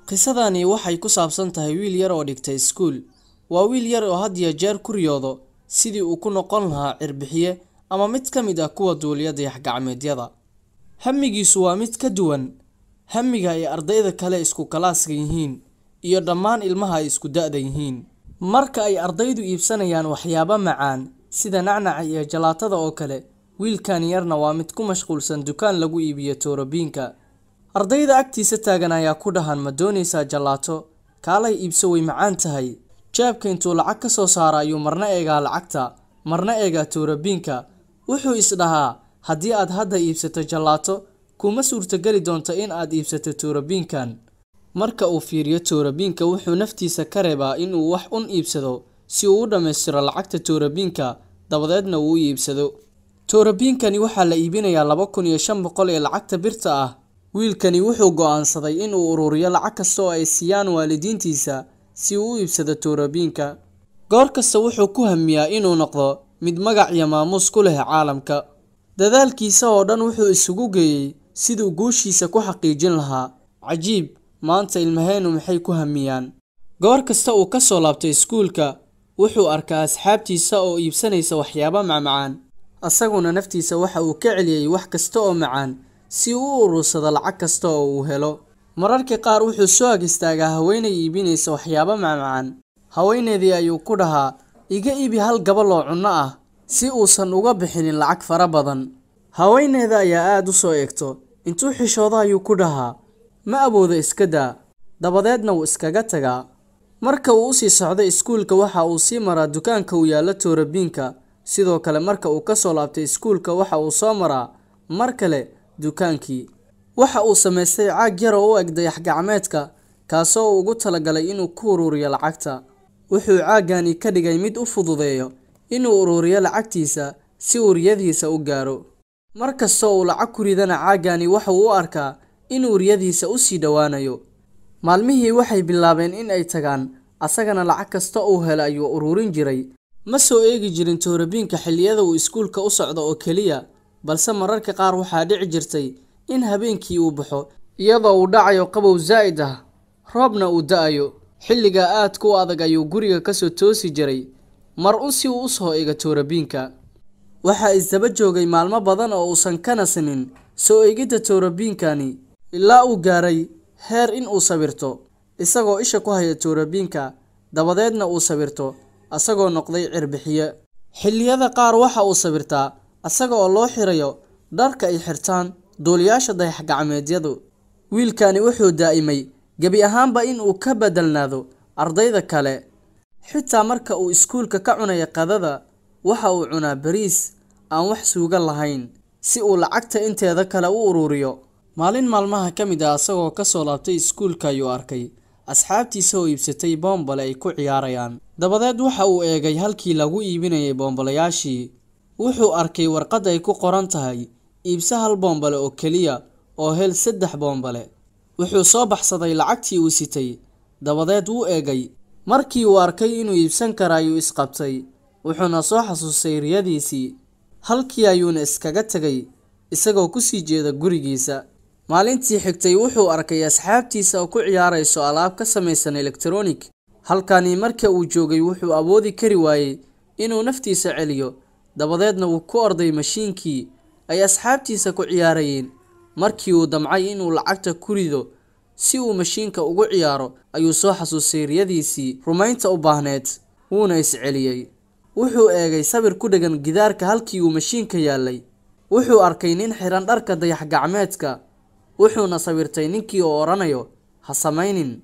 Qisadani waxay ku saabsan tahay wiil yar oo dhigta iskuul. Waa wiil yar oo had iyo jeer ku riyoodo sidii uu ku noqon lahaa cirbixiye ama mid ka mid ah kuwa duuliya dayax-gacmeedyada. Hamigiisu waa mid ka duwan hamiga ay ardayda kale isku kalaaska yihiin iyo dhammaan ilmaha ay isku da'da yihiin. Marka ay ardaydu iibsanayaan waxyaabo macaan sida nacnaca iyo jalaatada oo kale, wiilkan yarna waa mid ku mashquulsan dukaan lagu iibiyo toorabiinka. Ardayda agtiisa taagan ayaa ku dhahan ma doonaysaa jalaato? Kaalay iibso way macaan tahay. Jeebka intuu lacag ka soo saaro ayuu marna eegaa lacagta, marna eegaa toorabiinka. Wuxuu is dhahaa haddii aad hadda iibsato jalaato, kuma suurtageli doonto in aad iibsato toorabiinkan. Marka uu fiiriyo toorabiinka, wuxuu naftiisa ka reebaa in uu wax un iibsado si uu u dhammaystiro lacagta toorabiinka, dabadeedna uu u iibsado. Toorabiinkani waxaa la iibinayaa laba kun iyo shan boqol ee lacagta birta ah. Wiilkani wuxuu go'aansaday in uu ururiyo lacag kasta oo ay siiyaan waalidiintiisa si uu u iibsado toorabiinka. Goor kasta wuxuu ku hamiyaa inuu noqdo mid magac iyo maamuus ku leh caalamka. Dadaalkiisa oo dhan wuxuu isugu geeyay siduu guushiisa ku xaqiijin lahaa. Cajiib, maanta ilmaheenu maxay ku hamiyaan? Goor kasta uu ka soo laabto iskuulka, wuxuu arkaa asxaabtiisa oo iibsanaysa waxyaabo macmacaan. Asaguna naftiisa waxa uu ka celiyay wax kasta oo macaan si uu u urursado lacag kasta oo uu helo. Mararka qaar wuxuu soo ag istaagaa haweeney iibinaysa waxyaabo macmacaan. Haweeneydii ayuu ku dhahaa, iga iibi hal gabal oo cunno ah si uusan uga bixinin lacag fara badan. Haweeneyda ayaa aad u soo eegto, intuu xishoodo ayuu ku dhahaa, ma awoodo iska daa. Dabadeedna wuu iskaga tagaa. Marka uu u sii socdo iskuulka waxa uu sii maraa dukaanka u yaalla toorabiinka. Sidoo kale marka uu ka soo laabtay iskuulka waxa uu soo maraa mar kale dukaankii. Waxa uu samaystay caag yar oo u eg dayax-gacmeedka, kaasoo uu ugu talagalay inuu ku ururiyo lacagta. Wuxuu caagani ka dhigay mid u fududeeyo inuu ururiyo lacagtiisa si uu riyadiisa u gaaro. Mar kasta oo uu lacag ku ridana caagani waxa uu u arkaa inuu riyadiisa u sii dhowaanayo. Maalmihii waxay bilaabeen in ay tagaan, asagana lacag kasta uu helo ayuu ururin jiray. Ma soo eegi jirin toorabiinka xilliyada uu iskuulka u socdo oo keliya, balse mararka qaar waxaa dhici jirtay in habeenkii uu baxo iyadoo uu dhacayo qabow zaa'id ah, roobna uu da'ayo. Xilligaa aadka u adag ayuu guriga ka soo toosi jiray, mar un si uu u soo eego toorabiinka. Waxaa isdaba joogay maalmo badan oo uusan ka nasinin soo eegidda toorabiinkani, ilaa uu gaaray heer in uu sawirto, isagoo isha ku haya toorabiinka, dabadeedna uu sawirto asagoo noqday cirbixiye. Xilliyada qaar waxa uu sawirtaa asaga oo loo xirayo dharka ay xirtaan duuliyaasha dayax-gacmeedyadu. Wiilkani wuxuu daa'imay gebi ahaanba in uu ka beddelnaado ardayda kale. Xitaa marka uu iskuulka ka cunayo qadada, waxa uu cunaa bariis aan wax suugo lahayn, si uu lacagta inteeda kale u ururiyo. Maalin maalmaha ka mid ah asagoo ka soo laabtay iskuulka ayuu arkay asxaabtiisa oo iibsatay boonbale ay ku ciyaarayaan. Dabadeed waxa uu eegay halkii lagu iibinayay boonbalayaashii. Wuxuu arkay warqad ay ku qoran tahay iibso hal boonbale oo keliya oo hel saddex boonbale. Wuxuu soo baxsaday lacagtii uu sitay, dabadeed wuu eegay. Markii uu arkay inuu iibsan karo ayuu isqabtay, wuxuuna soo xasuustay riyadiisii. Halkii ayuuna iskaga tagay, isagoo ku sii jeeda gurigiisa. Maalintii xigtay wuxuu arkay asxaabtiisa oo ku ciyaarayso alaab ka samaysan electronic. Halkani marka uu joogay wuxuu awoodi kari waayay inuu naftiisa celiyo, dabadeedna wuu ku orday mashiinkii ay asxaabtiisa ku ciyaarayeen. Markii uu damcay inuu lacagta ku rido si uu mashiinka ugu ciyaaro, ayuu soo xasuustay riyadiisii rumaynta u baahneyd, wuuna is celiyay. Wuxuu eegay sawir ku dheggan gidaarka halkii uu mashiinka yaallay. Wuxuu arkay nin xiran dharka dayax-gacmeedka, wuxuuna sawirtay ninkii oo odhanayo, ha samaynin.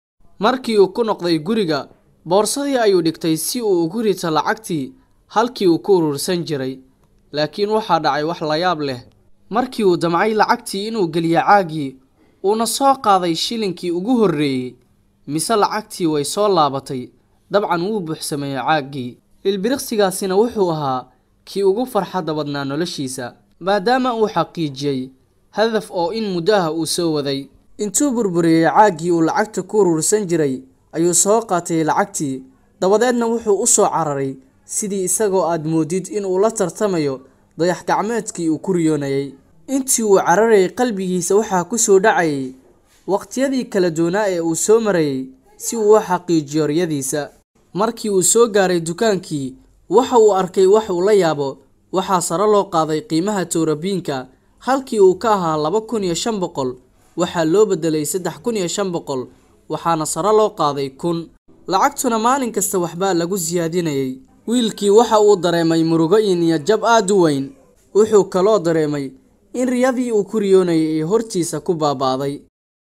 Markii uu ku noqday guriga, boorsadii ayuu dhigtay si uu ugu rito lacagtii halkii uu ku urursan jiray. Laakiin waxaa dhacay wax la yaab leh. Markii uu damcay lacagtii inuu geliyo caagii, uuna soo qaaday shilinkii ugu horreeyay, mise lacagtii way soo laabatay. Dabcan wuu buuxsameeyay caaggii. Ilbiriqsigaasina wuxuu ahaa kii ugu farxadda badnaa noloshiisa, maadaama uu xaqiijiyay hadaf oo in muddo ah uu soo waday. Intuu burburiyay caaggii uu lacagta ku urursan jiray, ayuu soo qaatay lacagtii, dabadeedna wuxuu u soo cararay sidii isagoo aad moodid in uu la tartamayo dayax-gacmeedkii uu ku riyoonayay. Intii uu cararayay qalbigiisa waxaa ku soo dhacayay waqtiyadii kala duwanaa ee uu soo marayay si uu u xaqiijiyo riyadiisa markii uu soo gaaray dukaankii waxa uu arkay wax uu la yaabo waxaa sare loo qaaday qiimaha towrabiinka halkii uu ka ahaa laba kun iyo shan boqol waxaa loo bedelay saddex kun iyo shan boqol waxaana sare loo qaaday kun lacagtuna maalin kasta waxbaa lagu siyaadinayay wiilkii waxa uu dareemay murugo iyo niyadjab aad u weyn wuxuu kaloo dareemay in riyadii uu ku riyoonayay ee hortiisa ku baaba'day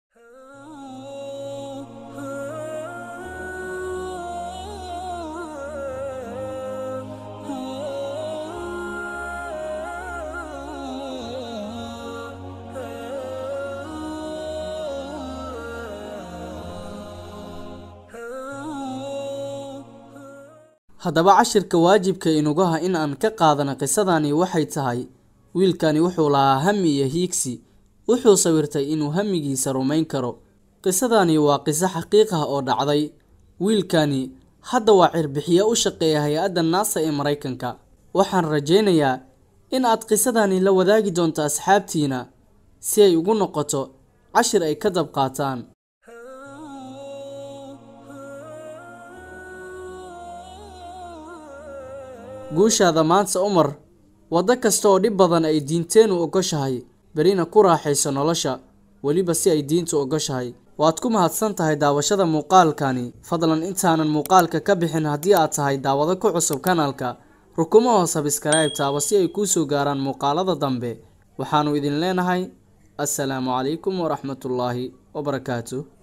haddaba cashirka waajibka inugaha in aan ka qaadana qisadani waxay tahay wiilkani wuxuu lahaa hami iyo hiigsi wuxuu sawirtay inuu hamigiisa rumayn karo qisadani waa qiso xaqiiq ah oo dhacday wiilkani hadda waa cirbixiye u shaqeeya hay-adda naasa ee maraykanka waxaan rajaynayaa in aad qisadani la wadaagi doonto asxaabtiina si ay ugu noqoto cashir ay ka dab qaataan guushaada maanta umar waddo kasta oo dhib badan ay diinteenu ogoshahay berina ku raaxayso nolosha weliba si ay diintu ogoshahay waad ku mahadsan tahay daawashada muuqaalkani fadlan intaanan muuqaalka ka bixin haddii aad tahay daawado ku cusub kanaalka rukumaho sabskrayb taaba si ay kuu soo gaaraan muuqaalada dambe waxaannu idin leenahay assalaamu calaykum waraxmatullaahi wabarakaatuh